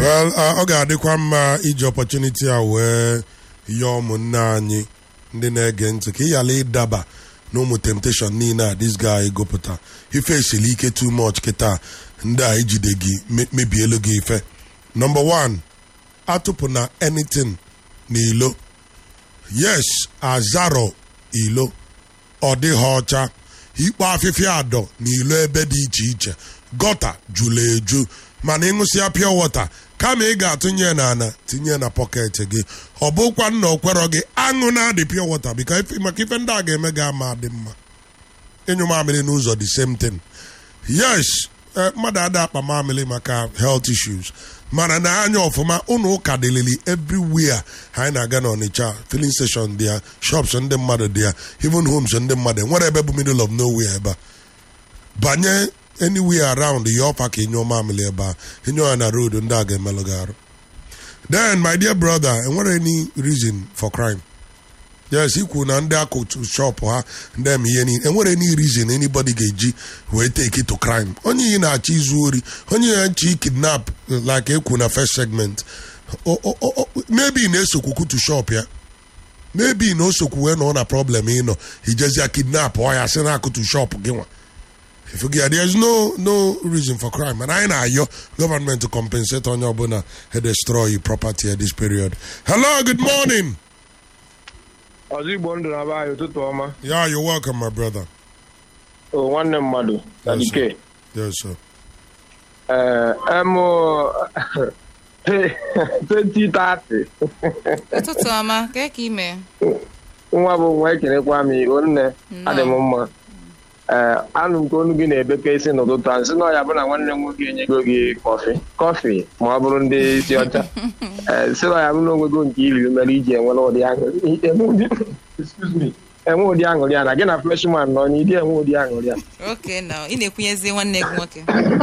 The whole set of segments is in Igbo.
well uh, ọ ga-adịkwa mma iji opportunity a wee yọọ ụmụnne anyị ndị na-ege ntị ka ị ghara ịdaba na ụmụ temptation niile a this guy gụpụta ife esili ike too much kịta ndị a ijide gị me- mebielu gị ife number one atụpụ na anything n'ilo yes azaro ilo ọ dịghị ọcha ikpo afịfịa adọ n'ilo ebe dị iche iche gọta jụrụ eju mana ịṅụsịa pure water kama ị ga-atụnye na ana tinye na pọket gị ọ bụkwa nna okwerọ gị aṅụ na-adị pure water bika ife- maka ife ndị a ga-eme gị ama dị mma ịnyụ mamịrị n'ụzọ the same thing yes eh, mmadụ ada akpa mamịrị maka health issues mana na anya ọfụma ụnụ ụka dịlili everywhere ha anyị na-aga n'ọnịcha filling station dị ya shops ndị mmadụ dị ya even homes ndị mmadụ nwere ebe bụ middle of nowhere ebe a banye anywhere around ya ọpa ka ịnyụọ mamịrị ebe a ịnyụọ ya na road ndị a ga-emelụ gị arụ then my dear brother enwere any reason for crime yes ikwu na ndị akụtu shop ha ndị eme ihe niile enwere any reason anybody ga-eji wee take it to crime onye yi na-achọ izu ori onye ya nchi kidnap like ekwu na first segment O- o- o- o- maybe ị na-esokwu kutu shop ya maybe na osokwu wee nọ na problem ịnọ ijezia kidnap ọ ya sị na akụtu shop gị nwa Forget, there's no no reason for crime and anyị na-ayọ government to compensate onye ọbụla he destroy property at this period hello good morning ọzọ igbo ndụ na be anyị ụtụtụ ọma yeah you're welcome my brother o nwanne mmadụ na Yes, sir. dike yes sir ee emụ 2030 ụtụtụ ọma kee ka ime nwa bụ nwa ekelekwa m igbo nne Nnọọ. adị m mma ee anụ m ka onu gị na-ebeke isi n'ụtụtụ a nsị na ọya bụ na nwanne m nwoke enyego gị kọfị kọfị ma ọ bụrụ ndị isi ọcha ee sị na ọya bụ na onwego nke iri mere iji enwere ụdị aṅụrị enwe ụdị- excuse me, enwe ụdị aṅụrị a na gị na freshman nọ n'ịdị enwe ụdị aṅụrị a oke na ị na-ekwunyezi nwanne gị nwoke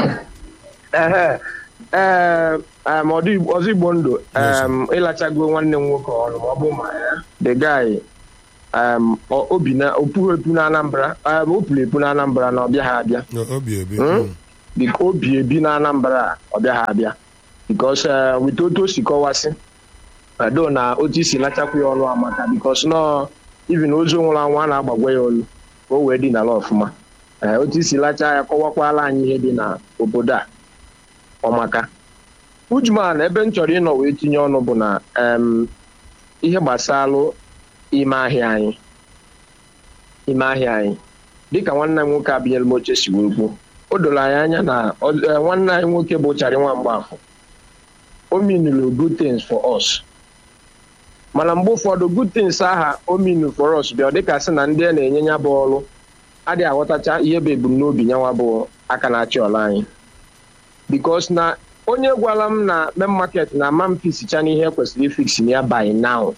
Ehe. ee em, ọdụ Igbo- ọzọ igbo ndụ Yes, sir. em, ịlachago nwanne m nwoke ọrụ ma ọ bụ ma ya the guy em, ọ- obi na opughị epu na anambra em, o puru epu na anambra na ọbịa ha abịa No, obi ebi Hmm? Mm. biko obi ebi na anambra a ọbịa ha abịa bikos wit otu o si kọwasị edo na otu isi lachakwu ya ọnụ amaka bikos nọ ivin ozu nwụrụ anwụ a na-agbagwa ya olu ka o wee dị n'ala ọfụma Ee, otu isi lacha ya kọwakwala anyị ihe dị na obodo a ọmaka ujuman ebe m chọrọ ịnọ wee tinye ọnụ bụ na em, ihe gbasalụ ime ahịa anyị ime ahịa anyị dịka nwanne m nwoke abịanyere m oche si wee kwuo o doro anyị anya na ọ- eh, nwanne anyị nwoke bụ charị nwa mgbafọ o minulu good things for us mana mgbe ụfọdụ good things aha o minu for us bịa ọ dịka sị na ndị a na-enye ya bụ ọrụ adịghị aghọtacha ihe bụ ebumnobi nyanwa bụ aka na-achị ọla anyị bikos na onye gwara m na main market na ama m fisicha n'ihe kwesịrị ifix ya by now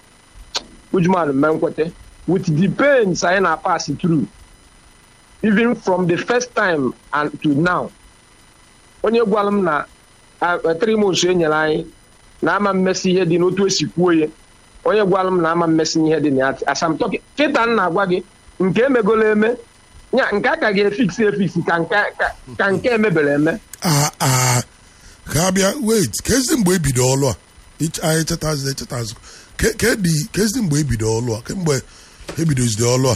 ujuman mme nkwete with the pains anyị na pass through even from the first time and to now onye gwara m na ah, three months e nyere anyị na ama mmesi ihe dị n'otu esi kwuo ya onye gwara m na ama mmesi ihe dị na ya asamtọki kịta m na-agwa gị nke emegolo eme ya nke a ka ga-efiksi efiksi ka nke ka- ka nke emebere eme ah ah ka abịa wait kezi mgbe ebido ọlụ a Ich- anyị chetazi echetazi Ke- kedi kezi mgbe ebido ọlụ a kemgbe ebidozide ọlụ a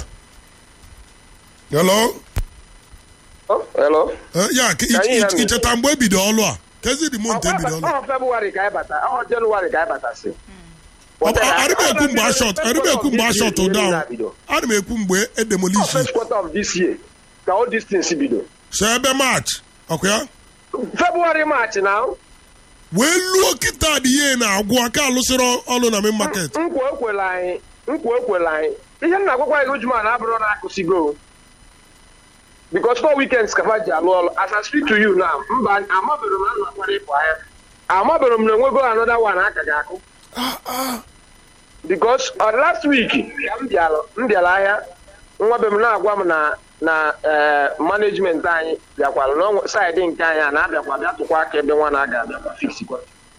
hello Oh, hello. Eh, ya ke- Ka anyị ich- ya ich- mee. icheta mgbe ebido ọlụ a kezi dị mont ebido ọlụ a ọ febụwarị ka anyị bata ọ jenụwarị ka anyị batasị arịba ekwu mgbe ashọt arịba ekwu mgbe ashọt down ana m ekwu mgbe edemolishi first quarter of this year ka all these things bido so ebe march ọkụ ya february march na wee luo kịta dị ihe na-agwụ aka alụsịrị ọlụ na main market nkwa ekwela anyị nkwa ekwela anyị ihe m na-agwakwa gị ujuma na abụrụ na akụsigo because four weekends ka fa ji alụ ọlụ as I speak to you now mba amabere m na nna kwara ịpụ ahịa amabere m na enwego another one aka ga-akụ because uh, last week ka m bịara m bịara ahịa nwa be m na-agwa m na na eh, management anyị bịakwara na saịdị nke anyị a na-abịakwa bịa tụkwa aka ebe nwa na-aga abịakwa fiksikwa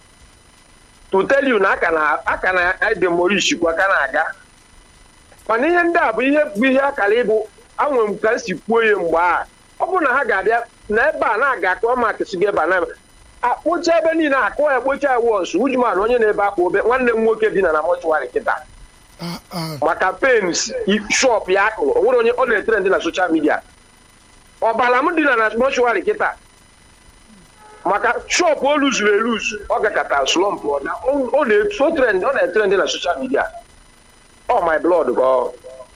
to tell you na aka na aka na demolishikwa ka na-aga mana ihe ndị a bụ ihe bụ ihe akara ịbụ anwere m ka m si kwuo ya mgbe a ọ bụrụ na ha ga-abịa na ebe a na-aga ka ọ makịsị gị ebe a na akpụcha ebe niile akụ ekpocha wọs ujuman onye na-ebe akwa obe nwanne m nwoke dina na mọchụwarị kịta Ah, ah. maka pens shop ya akụrụ o nwere onye ọ na-etere ndị na soshal midia ọbara m dina na mọchụwarị kịta maka shop o luzuru eluzu ọ gakọta slọmp ọ na- ọ- ọ na-etu- o trend- ọ na-etere ndị na soshal midia ọ my blood ka ọ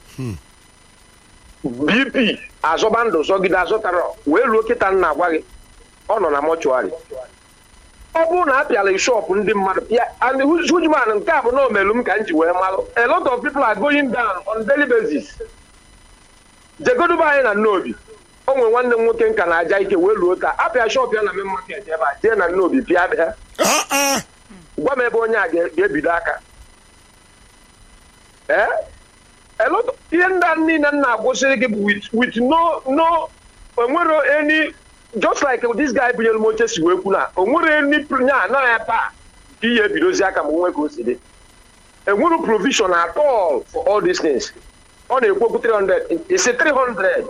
bp azọba ndụ zọgide azọtara wee luo kịta nna agwa gị ọ nọ na mọchụarị ọ bụrụ na a pịala shọpụ ndị mmadụ pịa and hujuman nke a bụ na omelu m ka m ji wee malụ a lot of people are going down on daily basis jegoduba anyị na nnobi o nwere nwanne m nwoke nka na aja ike wee luo taa apịa shọpụ ya na main market ebe a jee na nnobi pịa bịa Ah, ah. gwa m ebe onye a ga- ga-ebido aka ee a lot of- ihe ndị a niile m na-agwụsịrị gị bụ with with no no onwero any just like this guy bunyere m oche si wee kwu na onwere any pr- nya anaghị ebe a ka ihe ebidozi aka ma nwe ka o si dị enwere provision at all for all these things ọ na-ekwu okwu 300 isi 300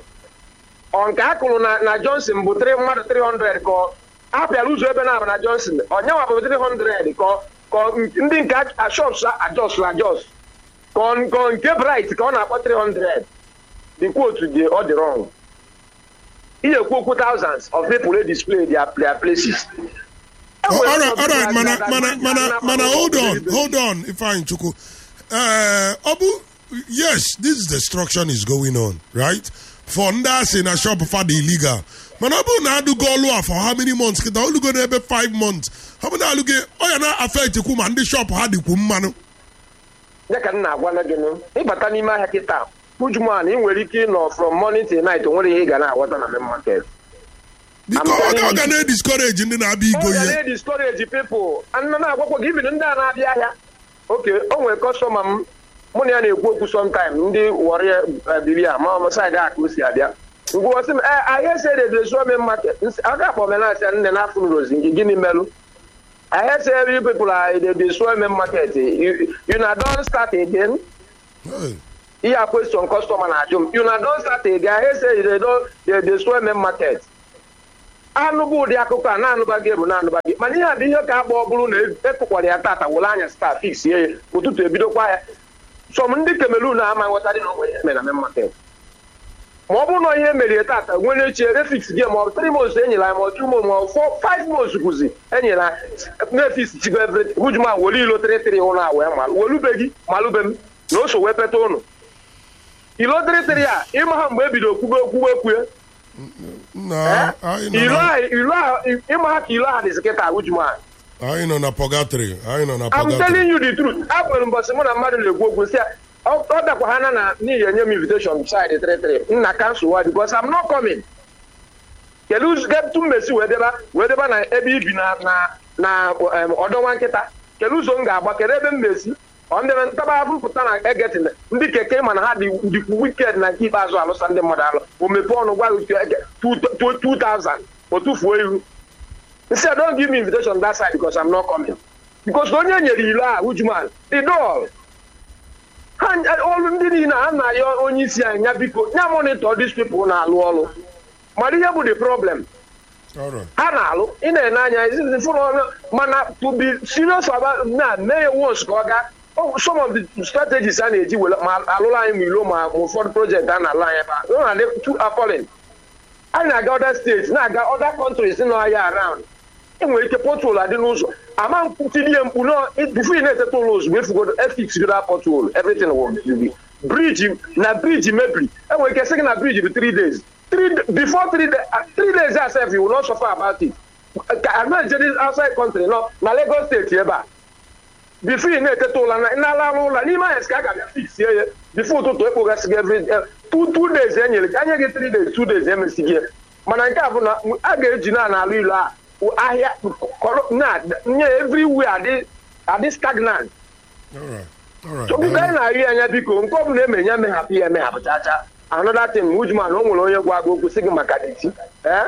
ọ nke a kụrụ na na johnson bụ 3 mmadụ 300 ka ọ apịara ụzọ ebe na-aba na johnson onyenwa bụ 300 ka ọ- ka ọ- ndị nke ashops ajos ajos ka ọ- ka ọ nke bright ka ọ na-akpọ 300 the quote dị ọ dị wrong ihe ekwu okwu thousands of people dey display their, their places Oh, all right, all right, mana, mana, mana, mana, hold on, hold on, Ifeanyi Chukwu. Uh, Obu, yes, this is destruction is going on, right? For ndị asị na shop fada illegal. Mana ọ bụrụ na adụgo ọlụ a for how many months? Kịta olugo n'ebe five months. Ọ bụ na alụgo ọ ya na affect kwu ma ndị shop ha dịkwu mmanụ. ya ka m na-agwa na gị nụ ịbata n'ime ahịa kịta ujuman ị nwere ike ịnọ from morning till night o nwere ihe ị ga na-aghọta na main market Biko I'm ọ telling ga- ọ ga you. na-ediscourage ndị na-abịa igo ọ ga ihe. na-ediscourage people anụ na-agwakwa gị even ndị a na-abịa ahịa oke o nwere kọstọma m mụ na ya na-ekwu okwu sometime ndị wọrị biri a ma ọmụ saịdị a ka o si abịa ngwụwasị m ee ahịa se dedeso me market a ga-akpọ omenasị nne na afụ rozi nke gịnị melụ ahịa se every people are dedeso me market you you na don start again Hey. ihe a question customer na-ajụ m you na don start again ahịa se they destroy me market anụ bụ ụdị akụkọ a na-anụba gị bụ na-anụba gị mana ihe a bụ ihe ka akpọ ọ bụrụ na ekụkwara ya tata were anya sta fix ye ya ụtụtụ ebidokwa ya sọm ndị kamerun ama nghọtadị na onwe ya mere na main market ma ọ bụrụ na ihe merie tata nwere echi refix gị ma ọ bụ three months enyere anyị ma ọ two months ma ọ four five months kwụzi enyere anyị nefix chigo everything hujuma were ilo tịrịtịrị ụlọ a wee malụ welube gị malụbe m na o so wee peta ụnụ ilo tịrịtịrị a ịma ha mgbe ebido kwube okwuwe kwue Na, anyị nọ ilo na- a ilo a ịma ha ka ilo a dịzi kịta hujuma anyị nọ na purgatory. Anyị nọ na I'm purgatory. telling you the truth. Abụrụ mbọsị mụ na mmadụ na-ekwu okwu si ya, ọ ọ dakwa ha na na n'ihi enye m invitation side 33 nna kansụl wa because I'm not coming. kedu ụzọ kedu mmesi wee deba wee deba na ebe ibi na na na em, ọdọ nwa nkịta kedu ụzọ m ga-agba kedu ebe m mesi ọ ndị ntaba mpụta na egetin ndị keke ma na ha dị dịkwu wiked na nke ikpeazụ alụsa ndị mmadụ alụ o mepee ọnụ gwa gị ege- two- two- 2000 o tufuo ihu Instead, don't give me invitation that side because I'm not coming. Because onye nyere ilo a Ujuman, the door. Ha ọrụ ndị niile a na-ayọ onye isi anyị ya biko ya monitor these people na-alụ ọrụ. Mana ihe bụ the problem. All right. ha na-alụ ị na-ene anya izizi fụrụ ọnụ mana to be serious about na mee ya once ka ọ gaa Oh, some of the strategies a na-eji were ma alụrụ anyị ma ilo ma ma ụfọdụ project a na-alụ anyị ebe a ọ na-adị too appalling anyị na-aga other states na-aga other countries nọ ahịa around enwere ike potol adị n'ụzọ ama mkputinye mkpu nọ bifo ị na-eteta ụlọ ozugbo efugodo efix godo potol everything will be briji na briji mebiri enwere ike sị gị na briji bụ 3 days three before three days three days asef you will not suffer about it ka anaghị jedi outside country nọ na lagos steeti ebe a bifo ị na-eteta ụla na na-ala ụla n'ime anya ka a ga-abịa fix ya bifo ụtụtụ ekpogasị gị every two two days e nyere gị anya gị three days two days emesighị ya mana nke a bụ na a ga-eji na n'ala ilu a ahịa kọrọ na nye everywhere adị adị stagnant All right. All right. so biko anyị na-arị anya biko nke ọ bụla emenye emeghapụ ya emeghapụ chacha anọda tim ujman o nwere onye gwa gị okwu sị gị maka deti ee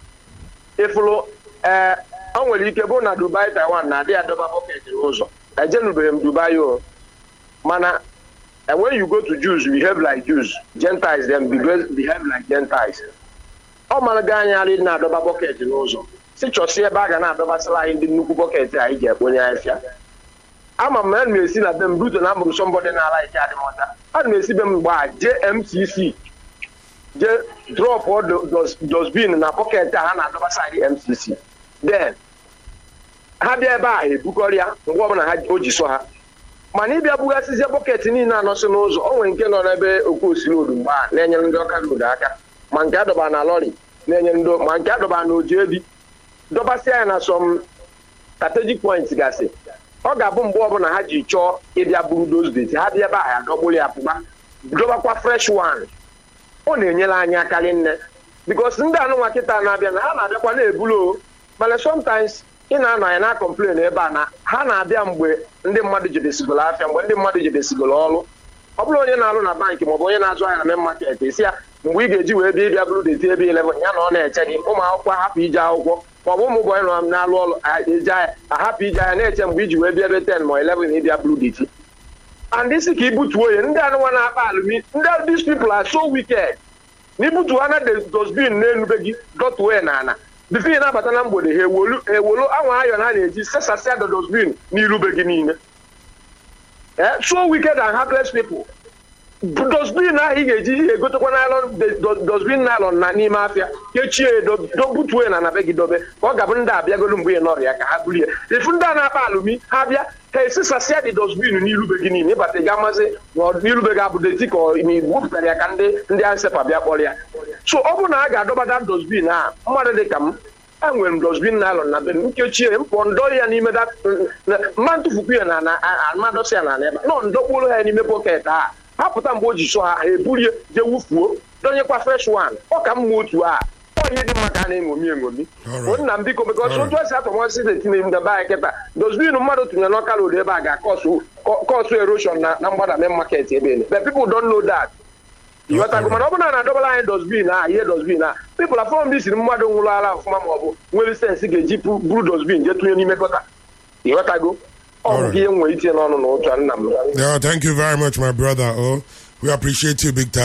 ịfụrụ ee o nwere ike bụ na dubai taiwan na-adị adọba bọket n'ụzọ ejenubeghị m dubai o mana and when you go to jews you behave like jews gentiles them behave behave like gentiles ọ mara gị anya adị na-adọba bọket n'ụzọ si chọsi ebe a ga na-adọbasịla anyị ndị nnukwu bọket anyị ji ekponye afịa ama m na ana m esi na be m bruto na abụrụ sọmbọdị na-ala ike adịmọta ana m esi be m gbaa jee mcc jee drọp dosbin na bọket a ha na-adọbasa anyị mcc then ha bịa ebe a ebukọrịa mgbe ọbụla ha o ji sọ ha mana ịbịa bugasịzie bọket niile anọsị n'ụzọ o nwere nke nọ n'ebe okwu osirodu mgbe a na-enyere ndị ọka road aka ma nke adọba na lọri na-enyere ndị ma nke adọba na oji ebi dọbasịa ya na sọm strategic point gasị ọ ga-abụ mgbe ọbụla ha ji chọọ ịbịa buru dozbet ha bịa ebe a ya dọgburu ya pụba dọbakwa fresh one ọ na-enyere anyị akarị nne bikos ndị anụnwa kịta na-abịa na ha na-abịakwa na-ebulu o mana sometimes ị na-anọ ya na kọmplen ebe a na ha na-abịa mgbe ndị mmadụ jidesigolo afịa mgbe ndị mmadụ jidesigolo ọrụ ọ bụrụ onye na-alụ na bankị maọbụ onye na-azụ ahịa na main market esi ya mgbe ị ga-eji wee bịa ịbịa bụrụ deti ebe 11 ya na ọ na-eche gị ụmụ akwụkwọ ahapụ ije akwụkwọ maọbụ ụmụ bọyị nọ na-alụ ọrụ eje ahịa ahapụ ije ahịa na-eche mgbe iji wee bịa ebe 10 ma 11 ịbịa bụrụ deti and isi ka ibutuo ya ndị anụnwa na-akpa alụmi ndị these people are so wicked na ibutu ha na dosbin na-enube gị dọtuo ya n'ala bifo ị na-abata na mgbede ha ewolu ewolu anwa ayọn ha na-eji sesasịa the dosbin n'irube gị niile Eh, so wicked and heartless people dosbin ahụ ị ga-eji ihe egotekwa nylon dosbin nylon na n'ime afịa kechie ya butuo ya na na be gị dobe ka ọ ga-abụ ndị abịagolu mgbe ị nọrịa ka ha bulie ifu ndị a na-akpa alụmi ha bịa ha esesasịa dị dosbin n'irube gị niile ịbata ga amazi n'irube gị abụ deti ka igbupụtara ya ka ndị ndị ansepa bịa kpọrọ ya so ọ bụrụ na a ga-adọbata dosbin a mmadụ dị ka m enwere m dosbin nylon na be m nkechie m pụọ ndọ ya n'ime mma ntụfukwu ya na amadọsị ya na ebe nọ ndọkpụrụ ha n'ime pọket a ha pụta mgbe o ji sọ ha ha eburie jee wufuo dọnyekwa fresh one ọ ka mma otu a ọ ihe dị mma ka a na-eṅomi eṅomi nna m biko bikọs otu esi atọmasị na-etinye m daba anyị kịta dosbin mmadụ tụnyere n'ọka road ebe a ga-akọsụ erosion na mgbada main market ebe ele but people don't know that ịghọtago mana ọ bụrụ na na-adọbara anyị dosbin a ihe dosbin a pipụl afọ ndị siri mmadụ nwụrụ ara ọfụma ma ọ bụ nwere sensị ga-eji buru dosbin jee tụnye n'ime gọta ịghọtago ọ bụ ihe nwere itinye n'ọnụ n'ụtụ nna m Yeah, thank you very much, my brother. Oh, we appreciate you big time.